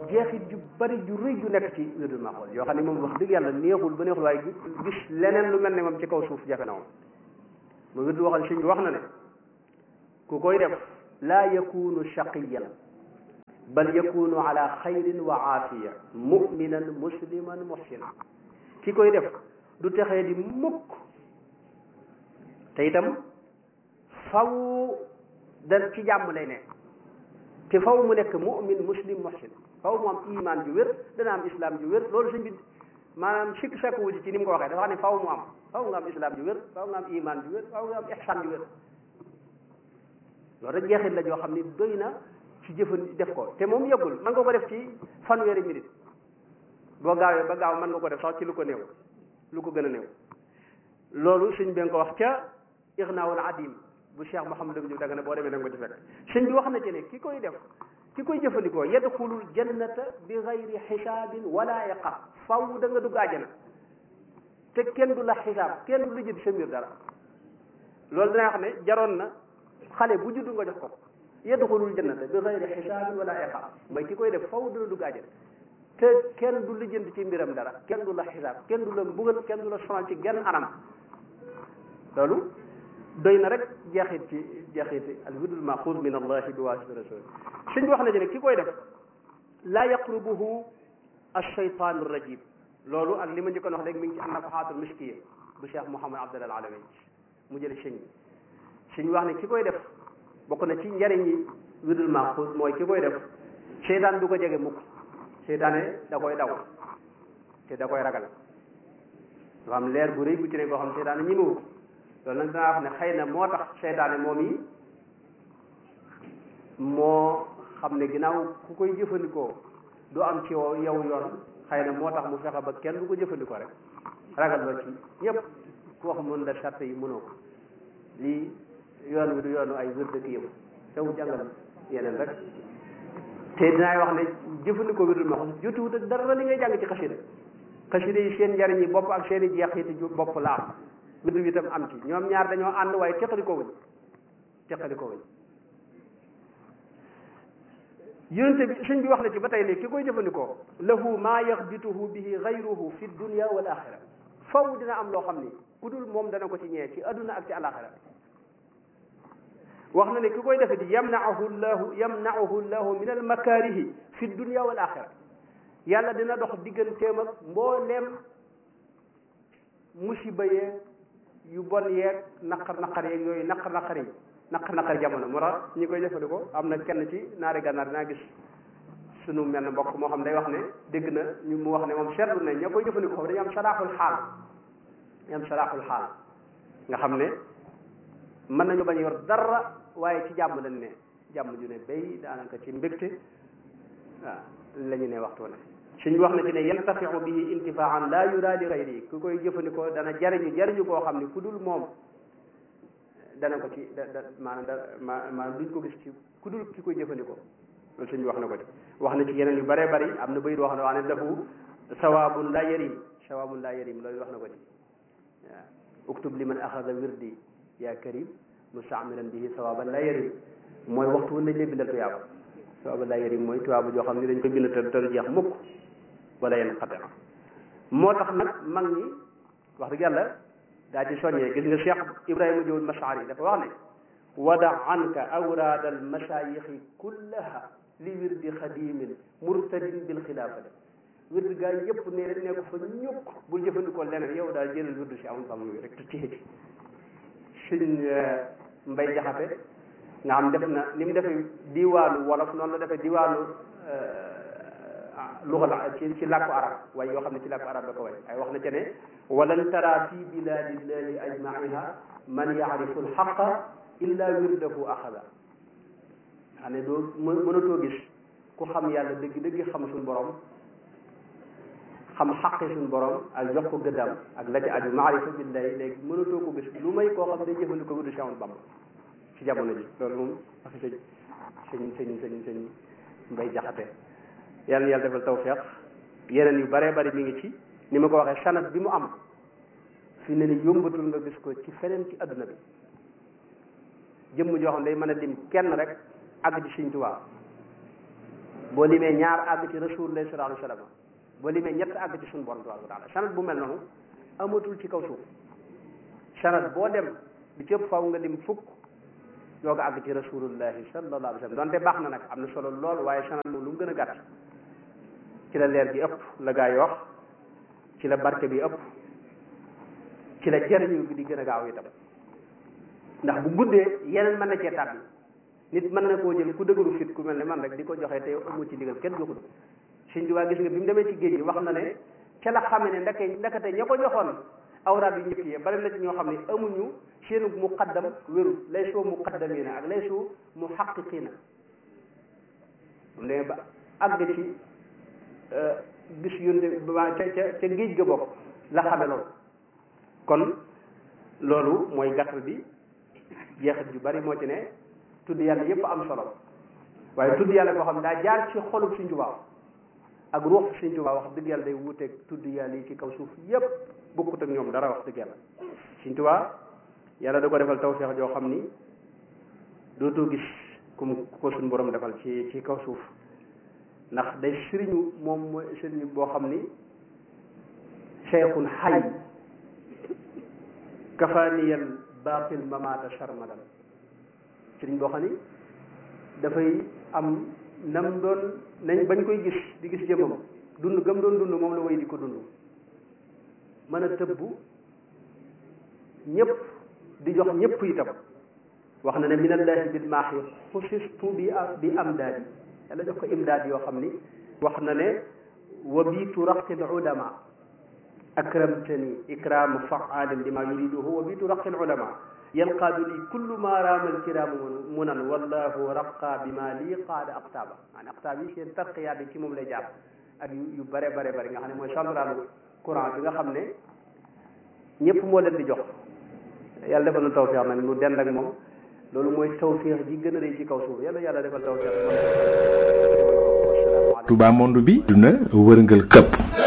jeexit ju bari ju rëy ju nekk ci wirdul maxuus yoo xam ne moom wax dëgg yàlla neexul ba neexul waaye gis leneen lu mel ne moom ci kaw suuf jafe na moom mu wirdu waxal sëñ bi wax na ne ku koy def laa yakunu shaqiyan bal yakunu ala xayrin wa aafiya muminan musliman muhsinan ki koy def du texee di mukk te itam faw da ci jàmm lay nekk te faw mu nekk mumin muslim muhsin faw mu am iman ju wér dana am islam ju wér loolu sëñ bi maanaam sikk sakk wuti ci ni mu ko waxee dafa xam ne faw mu am faw nga am islam ju wér faw nga am iman ju wér faw nga am ihsan ju wér loolu rek jeexit la joo xam ni doy na ci jëfan def ko te moom yëggul mën nga ko def ci fanweeri minute boo gaawee ba gaaw mën nga ko def sax ci lu ko néew lu ko gën a néew loolu sëñ bi nga ko wax ca ixnaawul adim bu cheikh Mouhamadou Diouf danga ne boo demee da nga ko ci fekk sëñ bi wax na ci ne ki koy def ki koy jëfandikoo yadxulul jannata bi gayri xisaabin wala iqaab faw da nga dugg àjjana te kenn du la xisaab kenn du la jënd sa mbir dara loolu dana wax ne jaroon na xale bu juddu nga jox ko yadxulul jannata bi gayri xisaabin wala iqaab mooy ki koy def faw dana dugg àjjana te kenn du la jënd ci mbiram dara kenn du la xisaab kenn du la mbugal kenn du la sonal ci genn anam loolu doy na rek jeexit ci jeexiti al wirdul maxuus min allahi bi waasiti rasul suñ bi wax na ci ne ki koy def laa yaqrubuhu alcheytaanu rajim loolu ak li ma njëkkoon wax léegi mi ngi ci annafaxaatul miskiya bu cheikh mouhamad abdalal alawi mu jële sëñ bi suñ wax ne ki koy def bokk na ci njariñ yi wirdul maxuus mooy ki koy def seytaan du ko jege mukk seytaane da koy daw te da koy ragal dafa am leer bu rëy bu ci ne boo xam seytaane ñi mu loolu nag danaa wax ne xëy na moo tax seytaane moom yi moo xam ne ginnaaw ku koy jëfandikoo du am ci yow yow yoon xëy na moo tax mu fexe ba kenn du ko jëfandikoo rek ragal ba ci ñëpp ku wax mën la charte yi mënoo ko lii yoon wi du yoonu ay wér dëkk yëpp tew jàngal yeneen rek te dinaay wax ne jëfandikoo wirdul maxuus jotuwut ak dara li ngay jàng ci xasida xasida yi seen njariñ yi bopp ak seen i jeexiti bopp la am wirdu bi itam am ci ñoom ñaar dañoo ànd waaye teqalikoo wuñ teqalikoo wuñ yonente bi sëñ bi wax na ci ba tey ne ki koy jëfandikoo lahu maa yaxbituhu bihi gayruhu fi dunia wal axira faw dina am loo xam ni ku dul moom dana ko ci ñee ci adduna ak ci alaxira wax na ne ki koy defe di yamnaahu llahu yamnaahu llahu min almakaarihi fi dunia wal axira yàlla dina dox digganteem ak mbooleem musiba yeeg yu bon yeeg naqar naqar yeeg yooyu naqar naqar yi naqar naqar jamono moo tax ñi koy jëfandikoo am na kenn ci naari gànnaar dinaa gis sunu mel ne mbokk moo xam day wax ne dégg na ñu mu wax ne moom seetlu ne ña koy jëfandikoo foofu dañu am salaaxul xaal dañu am salaaxul xaal nga xam ne mën nañu bañ yor dara waaye ci jàmm lañ ne jàmm ju ne bay daanaka ci mbégte waaw la ñu ne waxtu ne suñ wax na ci ne yantafiu bihi intifaan la yura li gayri ku koy jëfandikoo dana jariñu jariñu koo xam ne ku dul moom dana ko ci da da maanaam da ma maanaam duñ ko gis ci ku dul ki koy jëfandikoo loolu suñ wax na ko ci wax na ci yeneen yu bëree bëri am na bayit wax na wax ne lahu sawaabun la yarim sawaabun la yarim loolu wax na ko ci waaw uktub liman axada wirdi ya karim mustaamilan bihi sawaaban la yarim mooy waxtu wu nañ lay bindal tuyaaba sawaaban la yarim mooy tuyaaba joo xam ne dañ ko bind te te du jeex mukk wala yenn xate moo tax nag mag ñi wax dëgg yàlla daa ci soññee gis nga Cheikh Ibrahima Diop Mashari dafa wax ne wada anka awraad al masayixi kullaha li wirdi xadimin murtadin bil xilaafati wirdi gaa yi yëpp ne ne ko fa ñukk bul jëfandikoo leneen yow daal jëlal wirdu si amul fam rek te téye ci suñ mbay jaxate nga xam def na ni mu defee diwaanu wolof noonu la defee diwaanu lugal ci ci làkku arab waaye yoo xam ne ci làkku arab da ko way ay wax na ca ne walan tara fi biladillahi ajmaiha man yaarifu alxaqa illa wirdahu axada xam ne doo mënatoo gis ku xam yàlla dëgg dëgg xam suñ borom xam xaqi suñ borom ak jox ko gëddam ak la ci aju maarifa billahi léegi mënatoo ko gis lu may koo xam day jëfandikoo wirdu Cheikh Ahmadou Bamba ci jamono ji loolu moom wax sëñ sëñ sëñ sëñ sëñ mbay jaxate yàlla na yàlla defal tawfeex yeneen yu baree bari mi ngi ci ni ma ko waxee sanat bi mu am fi ne ni yombatul nga gis ko ci feneen ci adduna bi jëmm joo xam day mën a lim kenn rek àgg ci Sëñ Tuubaa boo limee ñaar àgg ci rasulullah sallallahu alayhi wasallam boo limee ñett àgg ci suñu borom tabaraka wa taala sanad bu mel noonu amatul ci kaw suuf sanad boo dem bi ci ëpp faw nga lim fukk yoo nga àgg ci rasulullahi sallallahu alayhi wasallam donte baax na nag am na solo lool waaye sanad moom lu mu gën a gàtt ci la leer gi ëpp la gaa yi wax ci la barke bi ëpp ci la jariñu bi di gën a gaaw itam ndax bu guddee yeneen mën na cee tàbbi nit mën na koo jël ku dëgëru fit ku mel ne man rek di ko joxe te amu ci digal kenn joxul Sëñ Tuubaa gis nga bi mu demee ci géej gi wax na ne ca la xame ne ndeke ndekete ña ko joxoon awraat yu njëkk yi bari na ci ñoo xam ne amuñu seenu muqaddam wéru lay soo muqaddamina ak lay soo muhaqqiqina mu demee ba àgg ci gis yónde ba ca ca ca géej ga bokk la xame loolu kon loolu mooy gàttal bi jeexit yu bari moo ci ne tudd yàlla yépp am solo waaye tudd yàlla boo xam ne daa jaar ci xolub Sëñ Tuubaa ak ruux Sëñ Tuubaa wax dëgg yàlla day wuuteeg tudd yàlla yi ci kaw suuf yépp bokkut ak ñoom dara wax dëgg yàlla Sëñ Tuubaa yàlla da ko defal tawfeex joo xam ni dootoo gis kum ko suñ borom defal ci ci kaw suuf ndax day sëriñu moom mooy sëriñu boo xam ni cheikhun xay kafaaniyal baatil mamaata sarmadan sëriñ boo xam ni dafay am nam doon nañ bañ koy gis di gis jëmmam dund gam doon dund moom la way di ko dund mën a tëbbu ñëpp di jox ñëpp itam wax na ne minallahi bil maaxi xusistu bi bi amdaadi yàlla jox ko imdaad yoo xam ni wax na ne wa biitu raqil ulama akramtani ikraama faalin lima yuriduhu wa biitu raqil ulama yanqaadu li kullu ma raama alkiraamu munan wallahu raqa bi ma lii qaada aqtaaba maanaam aqtaab yi seen tarqiyaat yi ci moom lay jaar ak yu bare bare bare nga xam ne mooy centralu courant bi nga xam ne ñëpp moo leen di jox yàlla defal na tawfeex nag nu dend ak moom loolu mooy tawfeex ji gën a rëy ci kaw suuf yàlla yàlla defal tawfeex Touba monde bi duna wërngal këpp